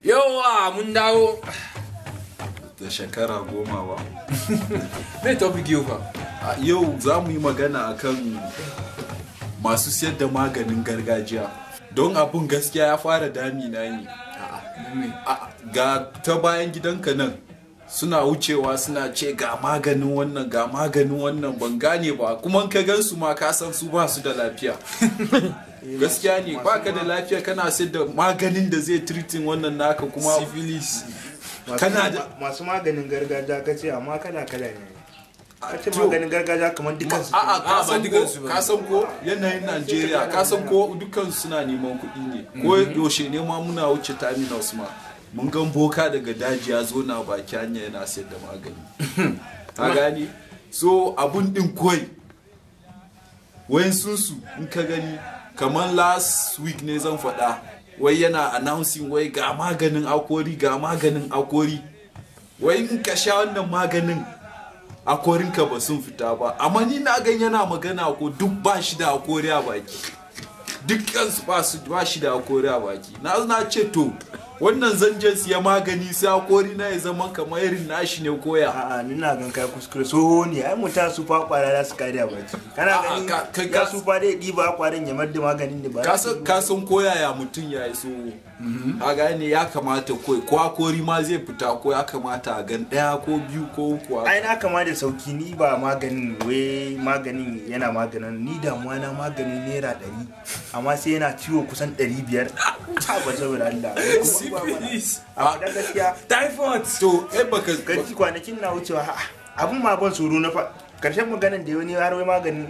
Yawa mun dawo. da shekara goma ba Me topic yau fa? A yau za mu yi magana akan masu siyar da maganin gargajiya don abun gaskiya ya fara damina ne A- ga ta bayan gidanka nan suna wucewa suna ce ga maganin wannan ga maganin wannan ban gane ba kuma in ka gansu ma ka san su ba su da lafiya gaskiya ne baka da lafiya kana sayar da maganin da zai treating wannan naka kuma Syphilis. kana da masu maganin gargajiya ka ce amma kala kala ne ka ce to- maganin gargajiya kamar dukkan su A'a Ah, ka ba san dukansu ko ba. ka san ko yanayin Najeriya ka san ko dukkan suna neman kuɗi ne ko yaushe ne ma muna wuce terminals ma mun gan boka daga daji ya zo na baki hanya yana sayar da magani ka gani so abun din koi wayan su in ka gani kamar last week ne zan faɗa wai yana announcing wai ga maganin akori ga maganin akori wai in ka sha wannan maganin akorinka ba sun fita ba amma ni na gan yana magana ko duk ba shi da akori a baki dukkan su ba su ba shi da akori a baki na na ce to wannan zanjen siya magani sai akori na ya zama kamar irin nashi ne koya a'a ni na gan kai kuskure so ne ai mutan su fa kwara za su kare a baki kana A'a, gani ka- ka- ya ka- su fa dai diba kwarin ya madda maganin ne ba kasan kasan koyaya mutum ya yi so a gane ya kamata koi ko akori ma zai fita ko ya kamata a gan daya ko biyu ko uku a- ai na kama da sauki ni ba maganin wai maganin yana maganin ni damuwa na maganin naira ɗari amma sai yana ciwo kusan ɗari biyar ta ba saboda Allah Syphilis. a da gaskiya Typhoid. to eh baka gaji kwanakin na wucewa ha abun ma ban tsoro na fa karshen maganin da wani har wai maganin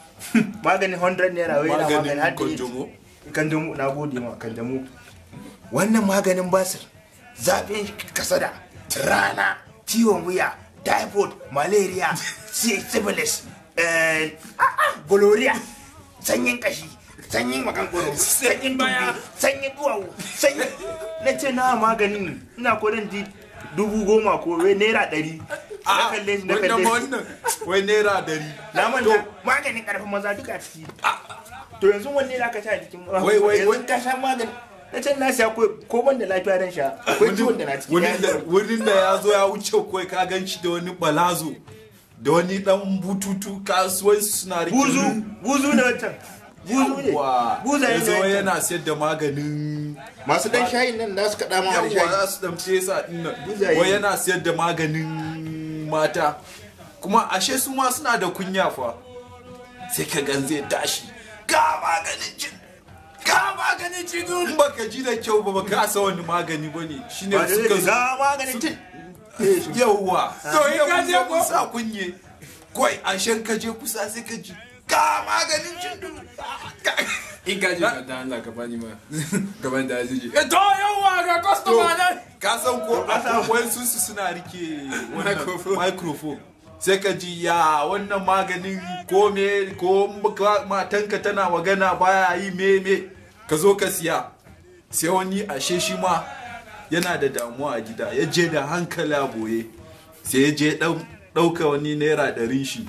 8 maganin 100 naira wai yana maganin har maganin da 8 konjomo kanjamu na gode ma kanjamu wannan maganin basir zafin kasada rana ciwon wuya typhoid malaria sy- syphilis eh, ah, ah, gonorrhea sanyin kashi sanyin makankoro sanyin baya sanyin duwawu sanyin na ce na maganin ina kodin di dubu goma ko wai naira ɗari na kalle shi na wannan kalle ma shi wannan wai naira dari na manta maganin karfin maza duka a ciki to yanzu wanne za ka sha a jikin Wai, wai, yanzu wai. ka sha magani na can na siya ko ko ban da lafiya dan sha akwai ciwon da na ciki wurin da wurin da ya zo ya wuce kawai ka gan shi da wani balazo da wani dan bututu kasuwai suna rike buzu buzu ne wancan buzu ne wa buza ya ne zo wancan. yana sayar da maganin masu dan shayin nan da su kaɗa ma wani yawa shayi za su damce sa dinnan Buzaye. wai yana sayar da maganin mata kuma ashe su ma suna da kunya fa sai ka gan zai tashi ga maganin cin ga maganin cin in baka ji da kyau ba baka sa wani magani bane shine ba da suka zai zo ga maganin cin yauwa to in yau ka je kun ko? sa kunye kawai an shan ka je kusa sai ka ji ga maganin cin In ka je ka da Allah ka bani ma. Gaban da zai je. Eh to yawa ga to customer nan. ka san ko akwai su su suna rike wannan Microphone. microphone sai ka ji ya wannan maganin ko me ko maka- matanka tana magana baya yi me me ka zo ka siya sai wani ashe shi ma yana da damuwa a gida ya je da hankali a boye sai ya je ɗau- ɗauka wani naira ɗarin shi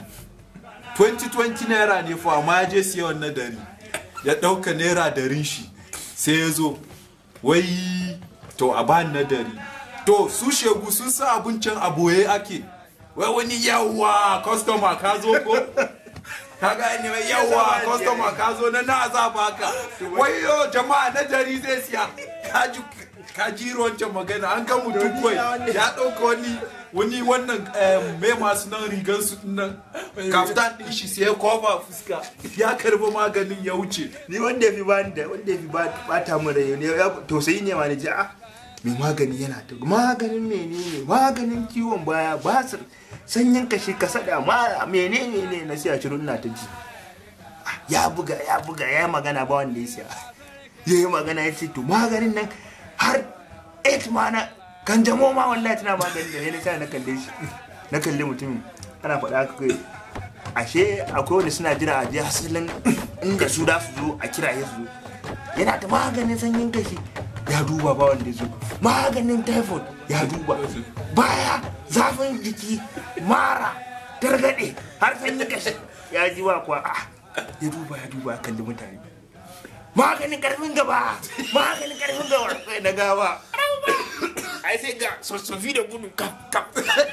2020 naira ne fa amma ya je siya wannan dari ya ɗauka naira darin shi sai ya zo wai to a bani na dari to su shegu sun sa abincin a boye ake wai wani yawa customer ka zo ko ka gane wai yawa customer ka zo na na za baka wai yo jama'a na dari zai siya ka ji ka ji wancan magana an ga mutum kawai ya ɗauka wani wani wannan em, mai masu nan rigar su nan kaftan din shi sai ya kofa fuska ya karbi maganin ya wuce ni wanda ya fi ba da wanda ya fi ba bata mu rai ne ya tausayi ne ma ne ji a mai magani yana ta maganin menene maganin ciwon baya basir sanyin kashi kasada mara menene ne na siya shirin na ta ji Ah, ya buga ya buga ya yi magana ba wanda ya siya ya yi magana ya ce to maganin nan har 8 ma na kan jamo ma wallahi tana maganin da ya na sa na kalle shi na kalle mutumin ana faɗa haka kai ashe akwai wanda suna jira a je hasilin inda su da su zo a kira ya su zo yana da maganin sanyin kashi ya duba ba wanda ya zo maganin typhoid ya duba baya zafin jiki mara targaɗe har sanyin kashi ya ji ba kuwa ah, ya duba ya duba ya kalli mutane maganin karfin gaba maganin karfin gaba sai na gawa ai sai ga sossofi da gudu kap kap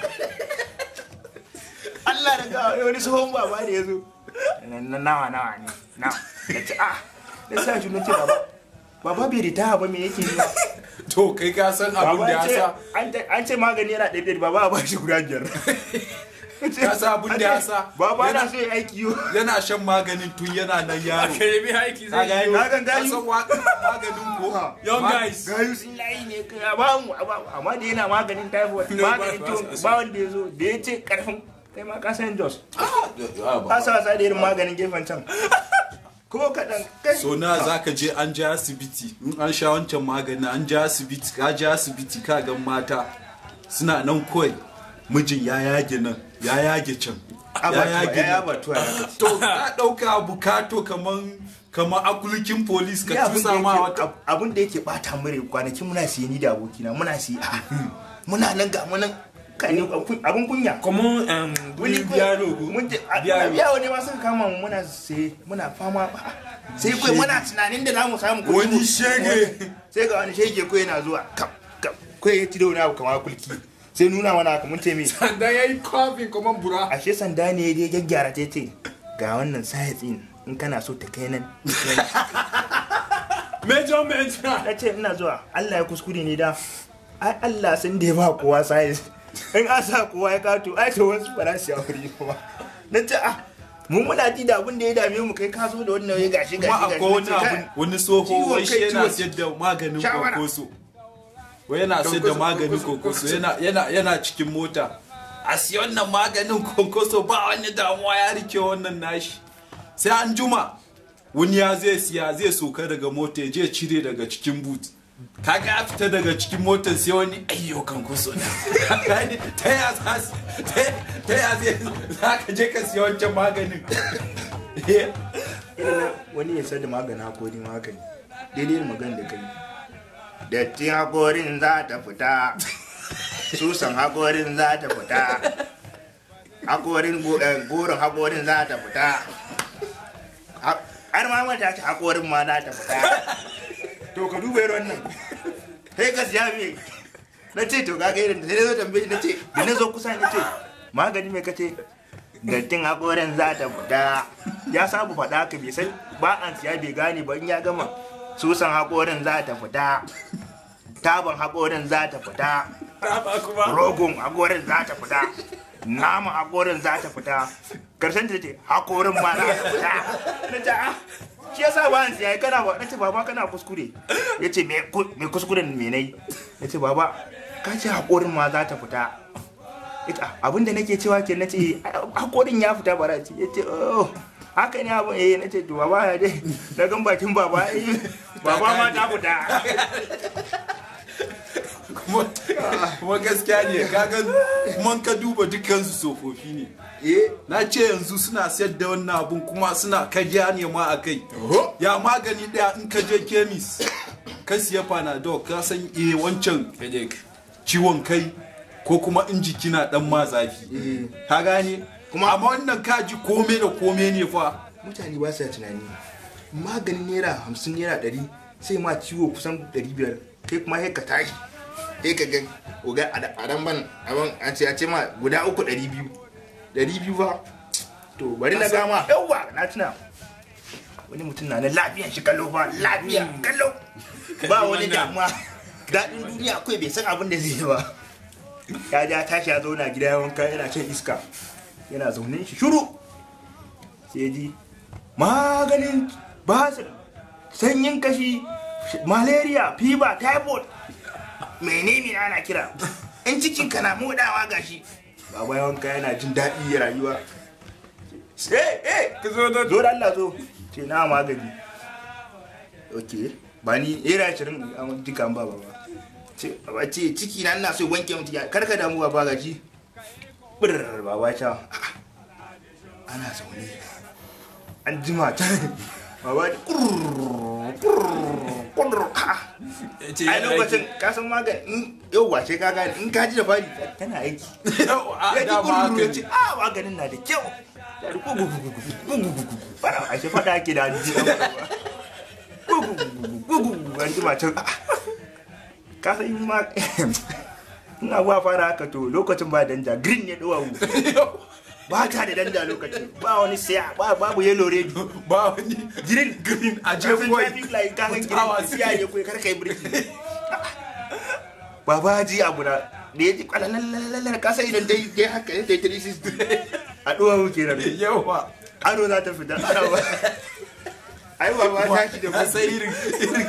Allah da ga wani tsohon baba da ya zo na nawa nawa ne na na ce ah na sa shi na ce baba baba bai ritaya ba me yake yi to kai ka san abin baba da ya an ce sa an ce- an ce magani yana ɗaya ɗaya baba a ba shi guda biyar ka san abin da ya sa baba na yana- so ya aiki yo yana shan maganin tun yana nan yaro Aka yi aiki ka zai gani yi. Na gan ka gayu. san wa- maganin ko Young Ma- guys. gayu sun layi ne kai a ba mu a ba mu. amma da yana maganin typhoid No, maganin ba- ba- ciwon ba wanda ya zo da ya ce karfin kai ma ka san jos Ah, ka ba- sa wasa da irin maganin gefen can ko kaɗan kai so na za ka je an je asibiti in an sha wancan magani an je asibiti ka je asibiti ka ga mata suna nan kawai mijin ya yage nan ya yage can ya abatuwa yage ya nan abatuwa ya kace to ka ɗauka bukato kaman kaman akulukin polis ka Ni abin da tusa ma yake- wata ab- abin da yake bata mure kwanakin muna siye ni da abokina muna siye a muna nan ga munan kani abin kunya Comment um, wani biyaro ko? mun je a Biyaro. biyawo ne ma suka kama mu muna sai muna fama sai kai muna tunanin da zamu samu kuɗi Wani mu- shege. sai ga wani shege ko yana zuwa kap kap ko ya ci da wani abu kamar kulki sai nuna mana haka mun ce me Sanda ya yi kofin kuma bura. ashe sanda ne ya gyaggyara ta ce ga wannan sayatsin in kana so ta kai nan Measurement na. na ce ina zuwa Allah ya kuskure ne da ai Allah sun da ya ba kowa sayis in an sa kowa ya kato ai to wasu ba za su yi ba na ce ah mun muna ji da abin da ya dame mu kai ka zo da wannan ya gashi gashi kuma gashi akwai wani Na ce, abu kai, wani tsoho ciwon wai shi kai, yana ciwon- siyar da maganin Shawara. kokoso wai yana siyar da Kokoso, maganin kokoso, kokoso yana yana yana cikin mota a siya wannan maganin kokoso ba wani damuwa ya rike wannan nashi sai an juma wani ya zai siya zai soka daga mota ya je cire daga cikin boot kaga ya fita daga cikin motar sai wani ayyo kan kuso na Gani, ta ya za su- ta- ta ya zai za ka je ka siya wancan maganin irin na wani ya sa da magani hakori magani daidai da magana da kai dattin hakorin za ta fita susan hakorin za ta fita hakorin go- eh, goron hakorin za ta fita Ha- har ma mata ta hakorin ma za ta fita to ka duba irin wannan sai ka siya me na ce to kaga irin da sai na zo tambaye shi na ce da na zo kusa na ce magani mai kace dattin hakorin za ta fita ya sabu faɗa ka bai san ba an siya bai gane ba in ya gama susan hakorin za ta fita taban hakorin za ta fita Raba kuma. rogon hakorin za ta fita naman hakorin za ta fita karshen ta ce hakorin ma za ta fita na ce ah shi yasa ba an siya kana ba na ce baba kana kuskure ya ce me ku- me kuskuren me nai ya ce baba ka ce hakorin ma za ta fita ita abinda nake cewa ke na ce hakorin ya fita bara ce ya ce oh haka ne abin eh na ce to baba ya dai na gan bakin baba eh, baba ma ta fita kuma kuma gaskiya ne kaga kuma ka duba dukansu tsofaffi ne eh na ce yanzu suna sayar da wannan abun kuma suna kajiya ne ma a kai ya magani daya in ka je kemis ka siya panadol ka san eh wancan Headache. ciwon kai ko kuma in jiki na dan ma zafi ka gane Kuma- amma wannan kaji kome da kome ne fa mutane ba sa tunani maganin naira hamsin naira ɗari sai ma ciwo kusan ɗari biyar kai kuma sai ka tashi sai ka ga oga a da- a dan ban abin a ce a ce ma guda uku ɗari biyu ɗari biyu ba to bari na gama yawwa na tuna wani mutum na na lafiyan shi kallo ba lafiya kallo ba wani wannan. damuwa daɗin duniya akwai bai san abin da zai yi ba ya ja tashi ya zauna gida ya wanka yana shan iska yana zaune shi shuru sai ya ji maganin basir sanyin kashi malaria fever typhoid menene ana kira in cikin ka na modawa gashi baba yawanka yana jin daɗi ya rayuwa eh eh Ka zo da zo da Allah zo ce na magani ok ba ni era ashirin an duka an ba baba ce baba ce ciki na ina so wanke mutu ya karka damu baba gaji birr baba ta ana zaune an jima ta baba da kurr kurr kurr ha ce ai lokacin ka san magani in yau wace ka gane in ka ji da fari tana aiki a ya ji dama haka kurr ya ne ce a maganin na da kyau ya da gugu gugu gugu gugu gugu fara a ce fada ake da hanji gugu gugu gugu an jima can ka san in ma in abuwa fara haka to lokacin ba danja green ne duwawu ba ta da danja lokacin ba wani siya ba babu yellow red ba wani green green a je Kafin kawai traffic light ka san Mutawa green siya ne kawai kar kai birki baba ji abu na da ya ji kwalalalalalar kasa idan dai dai haka ya dai 360 a duwawu kenan yawa ado za ta fita ana ba ai baba ta shi da a sai irin irin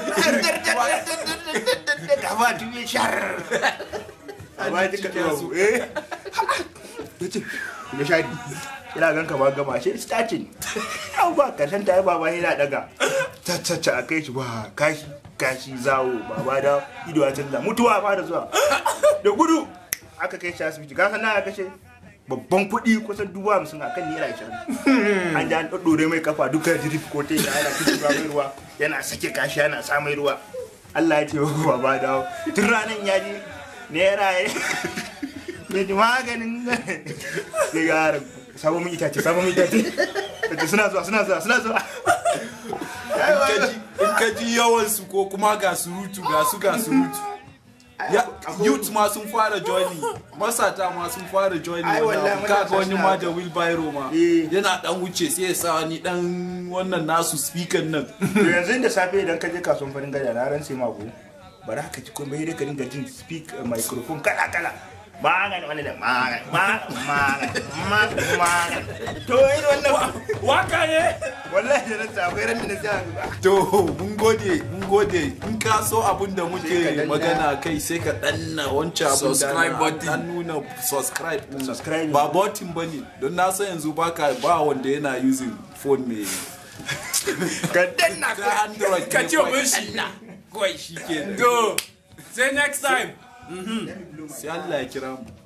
gaba tun yi shar amma ya cika cike su eh ya ce ya shari ina gan ka ba gama shi starting yau ba karshen ta yi baba yana daga caccaca a kai shi ba kashi kashi zawo baba da ido a canza mutuwa fara zuwa da gudu aka kai shi asibiti ka san na kashe babban kuɗi kusan dubu hamsin a kan naira ashirin an ji an ɗaɗɗore mai kafa duka jirif ko ta yana ana kusa mai ruwa yana sake kashi yana sa mai ruwa Allah ya ce wa baba dawo tun ranar ya ji naira ya ya ji maganin sai ga yaran sabon mun itace sabon mun itace Yace, suna zuwa suna zuwa suna zuwa in ka ji- in ka ji yawan su ko kuma ga surutu ga su ga surutu ya youth ma sun fara joining masata ma sun fara joining Ai, wallahi, wannan abu. kaga matasa wani suna ma haka. da wheelbarrow ma Eh. yana dan wuce sai ya sa wani dan wannan nasu speaker nan to yanzu da safe idan ka je kasuwan farin gada na ran sai mako ba za ka ci komai dai ka dinga jin speak microphone kala kala magan wani da magan magan magan magan to yi wannan waka ne wallahi da nasa akwai ran da na sa to mun gode mun gode in ka so abin da Sai ka muke danna. magana kai sai ka danna wancan abin da Subscribe na- button. an nuna subscribe din. Subscribe. ba button bane don na san yanzu baka ba wanda yana using phone mai ka danna ta android ka ne ce kawai. mun shi kawai shi ke go say next time sai Allah ya kira mu